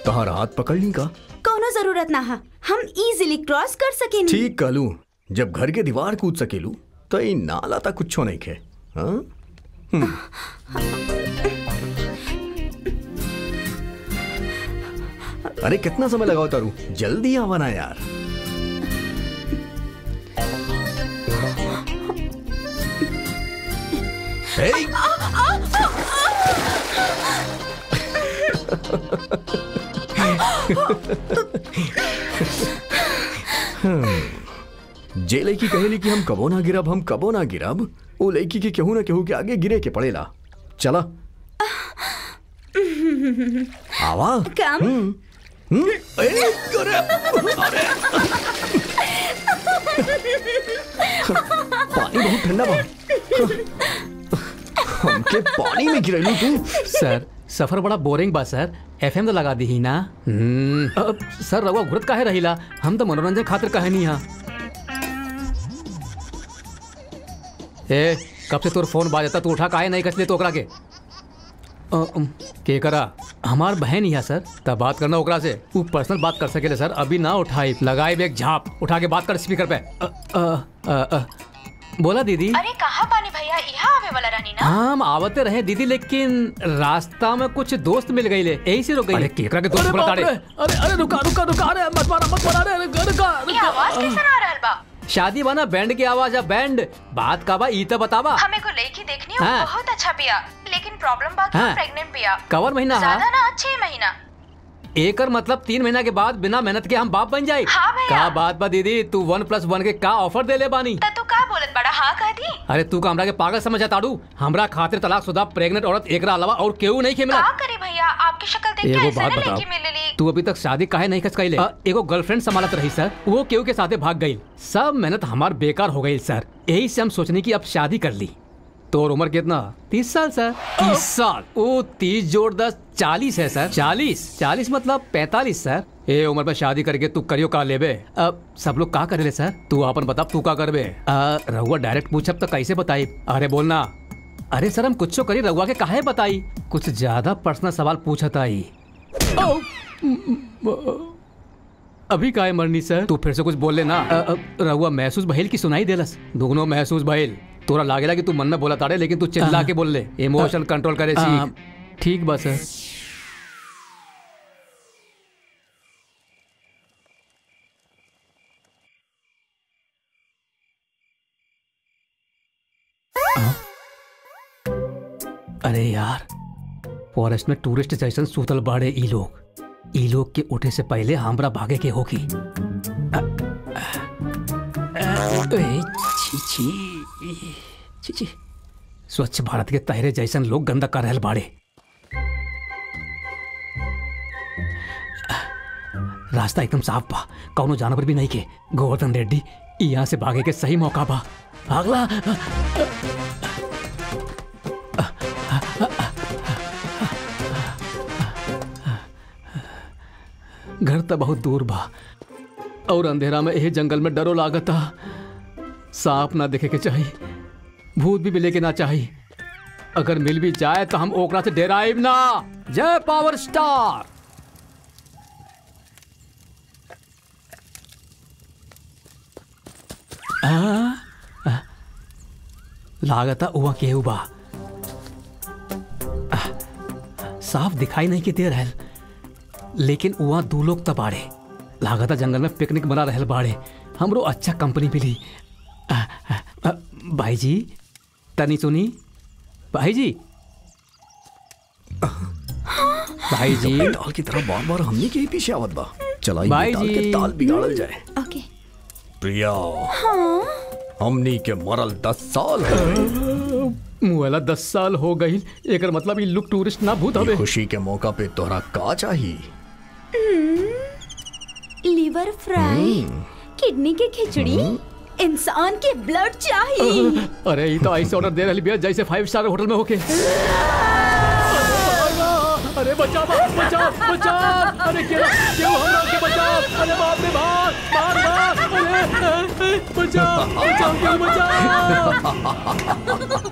तहार हाथ पकड़ ली का कोनो जरूरत ना हा हम इजीली क्रॉस कर सकेनी ठीक कहलू जब घर के दीवार कूद सकेलू तो ई नाला तक कुछो नहीं खे हाँ? हम्म। अरे कितना समय लगाओ तारू जल्दी आवा ना यार Hey! हम्म। जे लड़की कहेली कि हम कबो ना गिरब हम कबो ना गिरब वो लड़की के केहू ना केहू के आगे गिरे के पड़ेला चला आवा कम हम्म, हम्म, ए, अरे, अरे। पानी बहुत ठंडा बा हमके पानी में गिरैलू तू सर सफर बड़ा बोरिंग बा सर एफएम तो लगा दी ही ना हम्म, अब सर रवा घुरत काहे रहिला हम तो मनोरंजन खातिर कहे नहीं हा ए कब से तोर फोन बाजता तू उठा काहे नहीं कसले तो ओकरा के अ, अम, के करा हमार बहन ही है सर तब बात करना ओकरा से वो पर्सनल बात कर सकेले सर अभी ना उठाई लगाई एक झाप उठा के बात कर स्पीकर पे अ, अ, अ, अ, बोला दीदी अरे कहाँ पानी भैया यहाँ आवे वाला रानी ना हम आवते रहे दीदी लेकिन रास्ता में कुछ दोस्त मिल गई ले यही से रुक गई केकरा के दोस्त बोला ताड़े अरे अरे रुका रुका रुका अरे मत मारा मत मारा अरे रुका रुका ये आवाज कैसे आ रहल बा शादी बना बैंड की आवाज है बैंड बात का बा ई तो बतावा हमें को लड़की देखनी हो हाँ। बहुत अच्छा पिया लेकिन प्रॉब्लम बा कि हाँ। प्रेग्नेंट पिया कवर महीना ज्यादा हा ना छह महीना एकर मतलब तीन महीना के बाद बिना मेहनत के हम बाप बन जाए हाँ भैया। का बात बा दीदी तू वन प्लस वन के का ऑफर दे ले बानी त तू का बोलत बड़ा हाँ कह दी अरे तू का हमरा के पागल समझा ताड़ू हमरा खातिर तलाक शुदा प्रेग्नेंट औरत एकरा अलावा और केहू नहीं के मिला का करी भैया आपकी शक्ल देख के एगो ऐसा बात ना बताओ लड़की मिलेली तू अभी तक शादी काहे नहीं खच कैले एगो गर्लफ्रेंड संभालत रही सर वो केहू के साथे भाग गई सब मेहनत हमार बेकार हो गई सर यही से हम सोचने की अब शादी कर ली तो और उम्र कितना तीस साल सर तीस साल ओ तीस जोड़ दस चालीस है सर चालीस चालीस मतलब पैतालीस सर ए उम्र में शादी करके तू करियो का लेबे अब सब लोग का करे सर तू अपन बता तू का करबे अ, रहुआ डायरेक्ट पूछब तो कैसे बताई अरे बोलना अरे सर हम कुछ करी रहुआ के काहे बताई कुछ ज्यादा पर्सनल सवाल पूछता आई अभी काहे मरनी सर तू फिर से कुछ बोल लेना अ, अ, रहुआ महसूस भइल की सुनाई देलस दुगनो महसूस भइल तोरा लागेला कि तू मन में बोला ताड़े लेकिन तू चिल्ला के बोल ले इमोशन कंट्रोल करे सीख ठीक बा सर अरे यार फॉरेस्ट में टूरिस्ट जैसन सूतल बाड़े ई लोग ई लोग के उठे से पहले हमरा भागे के होगी अ, अ, ए, छी छी छी छी स्वच्छ भारत के तहरे जैसन लोग गंदा कर रहल बाड़े रास्ता एकदम साफ बा कौनो जानवर भी नहीं के गोवर्धन रेड्डी यहाँ से भागे के सही मौका बा भागला घर तो बहुत दूर बा और अंधेरा में यही जंगल में डरो लागता सांप ना देखे के चाहिए भूत भी मिले के ना चाहिए अगर मिल भी जाए तो हम ओकरा से डेराइब ना जय पावर स्टार आ, आ, लागता हुआ केहू बा आ, साफ दिखाई नहीं के दे रहल लेकिन वहाँ दू लोग तो बाड़े लागता जंगल में पिकनिक बना रहल बाड़े हमरो अच्छा कंपनी मिली आ, आ, आ, भाई जी तनी सुनी भाई जी भाई जी ताल की तरह बार बार हमने के ही पीछे आवत बा चला भाई ताल के जी। ताल बिगाड़ल जाए ओके प्रिया हमनी के मरल दस साल हो गए मुहला दस साल हो गई एकर मतलब ई लुक टूरिस्ट ना भूत ई हवे खुशी के मौका पे तोहरा का चाहिए लिवर फ्राई किडनी की खिचड़ी इंसान के ब्लड चाहिए अरे ये तो ऐसे ऑर्डर दे रही भैया जैसे फाइव स्टार होटल में होके अरे बचाओ बचाओ बचाओ अरे क्यों क्यों हम लोग के बचाओ अरे बाप रे बाप बाप बाप अरे बचाओ बचाओ क्यों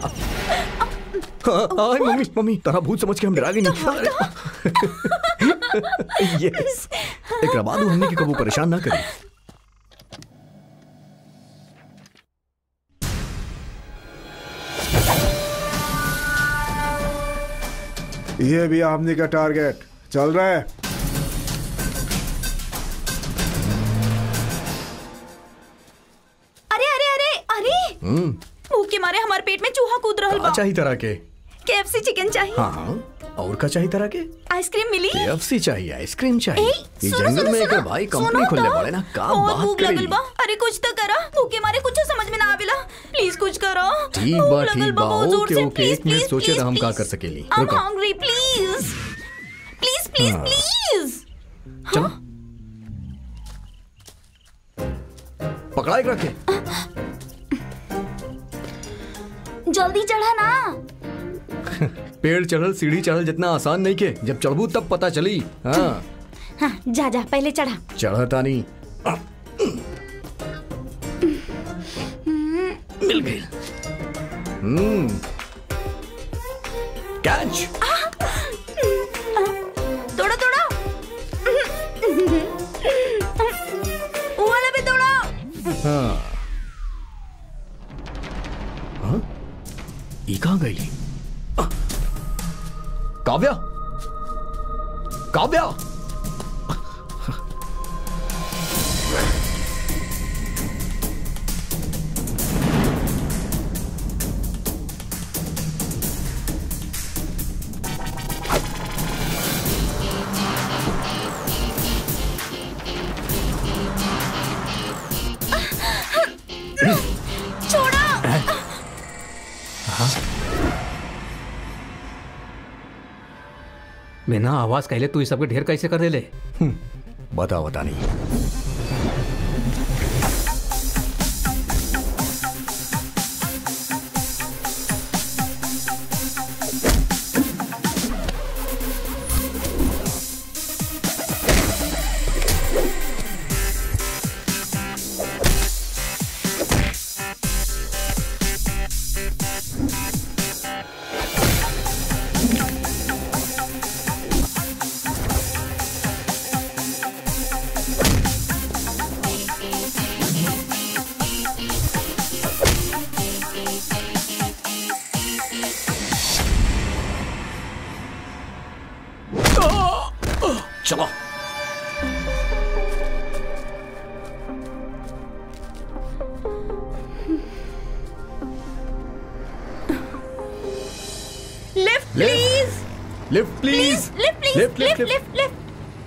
बचाओ आय मम्मी मम्मी तारा भूत समझ के हम डरा गए नहीं यस एक बाद हमने की कबू परेशान ना करी ये भी हमने का टारगेट चल रहा है अरे अरे अरे अरे भूख के मारे हमारे पेट में चूहा कूद रहल बा अच्छा ही तरह के केएफसी चिकन चाहिए हाँ हाँ और का चाहिए तरह के आइसक्रीम मिली केएफसी चाहिए आइसक्रीम चाहिए ए, ये सुनो, जंगल सुनो, में एक सुनो, भाई सुनो कंपनी खोलने तो। वाले ना का बहुत बात भूख लगल करी बा अरे कुछ तो करा भूखे मारे कुछ समझ में ना आवेला प्लीज कुछ करो ठीक भूख बा लगल ठीक बा बहुत जोर ओके से, ओके please, एक मिनट please, सोचे please, हम का please. कर सकेली I'm रुको hungry, please. Please, please, हाँ। please. चलो पकड़ा एक रखे जल्दी चढ़ा ना पेड़ चढ़ल सीढ़ी चढ़ल जितना आसान नहीं के जब चढ़बू तब पता चली हाँ हाँ जा जा पहले चढ़ा चढ़ता नहीं मिल गई हम्म कैच तोड़ा तोड़ा वो वाला भी तोड़ा हाँ हाँ ये कहाँ गई आ! काव्या काव्या छोड़ा बिना आवाज कहले तू इस सबके ढेर कैसे कर देले बता बता नहीं चलो lift lift. Please lift please please lift please lift, lift, lift lift lift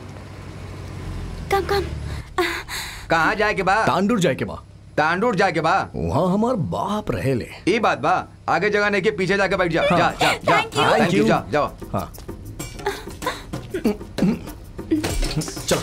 कम कम कहाँ जाए के बा तांडूर जाए के बा तांडूर जाए के बा वहाँ हमार बाप रहे ले ई बात बा आगे जगह नहीं के पीछे जाके बैठ जा जा जा जा Thank you. हाँ, Thank thank you, you. जा जाओ हाँ चलो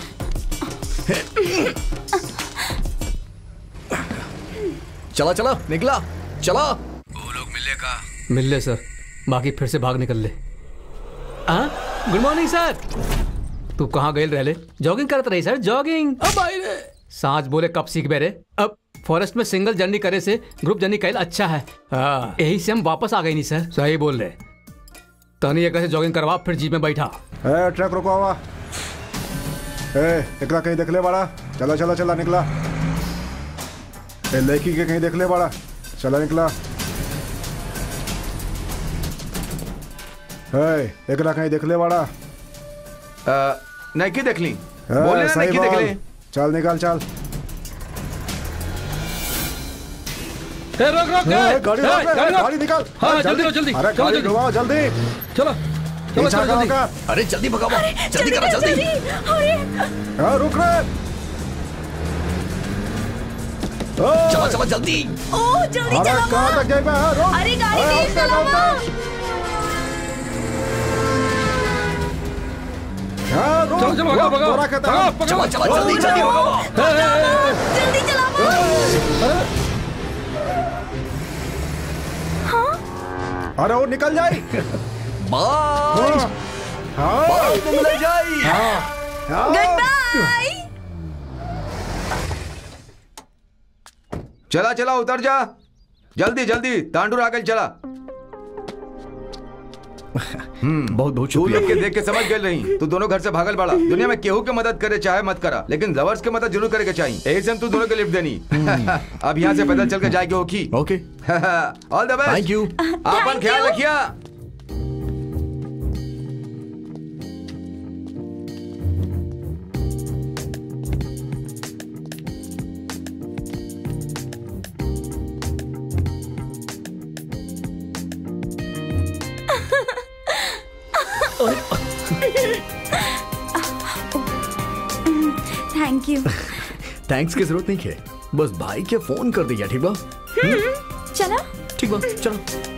चला चला निकला चला मिल ले सर बाकी फिर से भाग निकल ले हाँ गुड मॉर्निंग सर तू कहाँ गए रहले जॉगिंग करत रही सर जॉगिंग अब आई रे सांच बोले कब सीख बेरे अब फॉरेस्ट में सिंगल जर्नी करे से ग्रुप जर्नी कैल अच्छा है हाँ यही से हम वापस आ गए नहीं सर सही बोल रहे तनी एक से जॉगिंग करवा फिर जीप में बैठा ए ट्रक रुको हुआ ए एकरा कहीं देख ले बड़ा चला चला चला निकला ए लड़की के कहीं देख ले बड़ा चला निकला ए एकरा कहीं देख ले बड़ा अ, नहीं की देख ली ए, बोले ना सही नहीं की देख बोल। ली चल निकाल चल ए, रोक रोक ए, ए, गाड़ी ए, रोक, ए, गाड़ी रोक। गाड़ी निकाल हाँ, ए, जल्दी करो, जल्दी। अरे चलो, गाड़ी जल्दी। घुमाओ जल्दी चलो चलो पीछा चलो करो जल्दी का अरे जल्दी भगाओ जल्दी करो जल्दी अरे ए, रुक रे ओ, चला चला जल्दी ओ जल्दी अरे चलाओ कहाँ तक जाए मैं रुक अरे गाड़ी अरे, तेज उससे चलाओ गाड़ी- हाँ, रुक, चलो, चलो, भगाओ, रुक, भगाओ। तोरा के तरफ। भगाओ, पकड़ो। चला चला जल्दी जल्दी भगाओ जल्दी चलाओ अरे वो निकल जाए बाय हाँ, बाय तुम ले जाई हाँ। गुड बाय चला चला उतर जा जल्दी जल्दी तांडूर आगे चला बहुत बहुत तू लोग शुक्रिया के देख के समझ गए रही तू दोनों घर से भागल बड़ा दुनिया में केहू के मदद करे चाहे मत करा लेकिन लवर्स के मदद जरूर करे के चाहिए यही से हम तू दोनों के लिफ्ट देनी अब यहाँ से पैदल चल के जाएगी होगी okay all the best thank you अपन Thank ख्याल you. रखिया थैंक यू थैंक्स की जरूरत नहीं है बस भाई के फोन कर दिया ठीक बा चला ठीक बा चलो